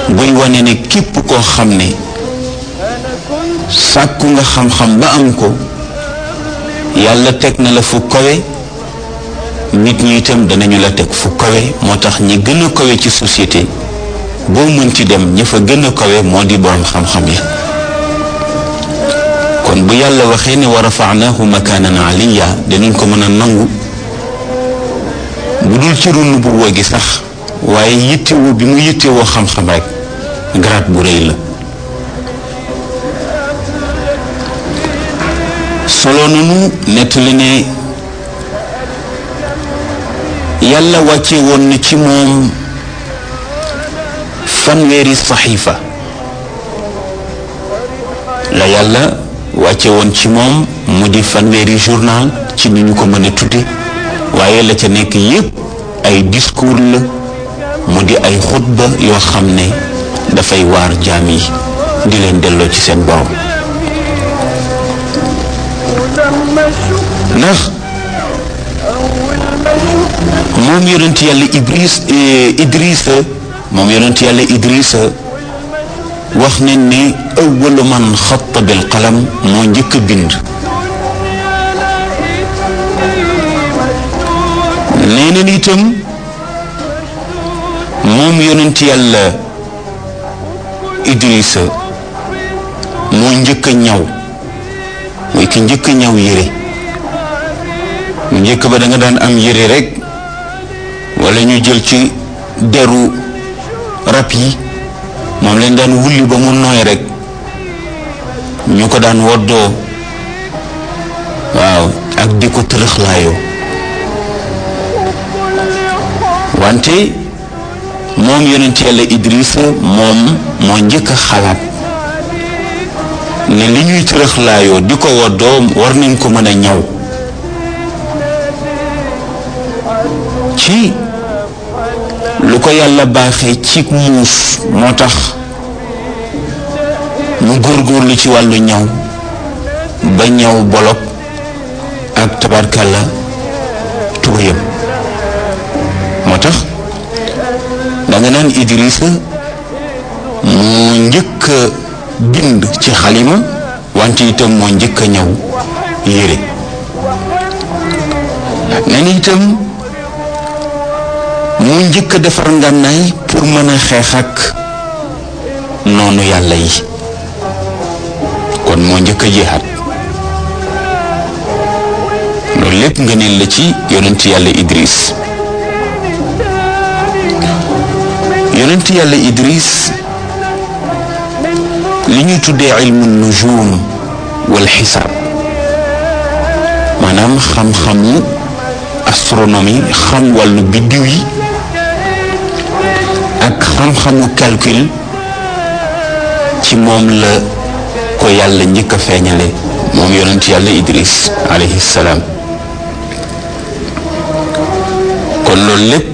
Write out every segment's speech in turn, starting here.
buy wane ne képp koo xam ne sàkku nga xam-xam ba am ko yàlla teg na la fu kawe nit ñi itam danañu la teg fu kawe moo tax ñi gën a kawe ci société boo mënti dem ña fa gën a kawe moo di borom xam-xam yi kon bu yàlla waxee ne wa rafaanahu makaanan aliya dinañ ko mën a nangu bu dul ci runu bu woo gi sax waaye yittewoo bi mu yittewoo xam-xam rek garaat bu rëy la solo nanu nettali ne yàlla wàcce woon na ci moom fanweeri saxiifa la yàlla wàcce woon ci moom mu di fanweeri journal ci ni ñu ko mën a tudde waaye la ca nekk yépp ay discours la mu di ay xutba yoo xam ne dafay waar jaam yi di leen delloo ci seen borom ndax moom yonent yàlla Ibris Idrissa moom yonent yàlla Idrissa wax nañ ne awwalu man xatta bil qalam moo njëkk a bind nee na itam moom yonent yàlla Idrissa moo njëkk a ñaw mooy ki njëkk a ñaw yére mu njëkk ba da nga daan am yére rek wala ñu jël ci deru rab yi moom leen daan wulli ba mu nooy rek ñu ko daan woddoo waaw ak di ko tërëxlaayoo wante moom yonent yàlla Idrissa moom moo njëkk a xalaat ne li ñuy tërëxlaayoo di ko woddoo war nañ ko mën a ñaw ci lu ko yàlla baaxee ci muus moo tax mu góorgóorlu ci wàllu ñaw ba ñaw bolok ak tabarkalla tubayam moo tax danga naan Idrissa moo njëkk a bind ci xalima wante itam moo njëkk a ñaw yére nen itam mu njëkk a defar ngànnaay pour mën a xeex ak noonu yàlla yi kon moo njëkk a jihaat loolu lépp nga ne la ci yonent yàlla Idris yonent yàlla Idris li ñuy tuddee ilmu nujum wal xisaab maanaam xam-xamu astronomie xam wàllu biddiw yi ak xam-xamu calcul ci moom la ko yàlla njëkk a feeñale moom yonent yàlla Idris alayhi salaam kon loolu lépp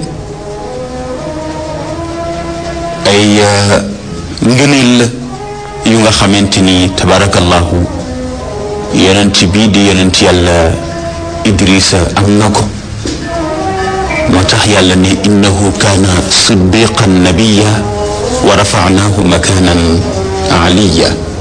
ay ngëneel la yu nga xamante ni tabarakallahu yonent bii di yonent yàlla Idrissa am na ko moo tax yàlla ne innahu kaana siddiqan nabiya wa rafa'nahu makanan aliya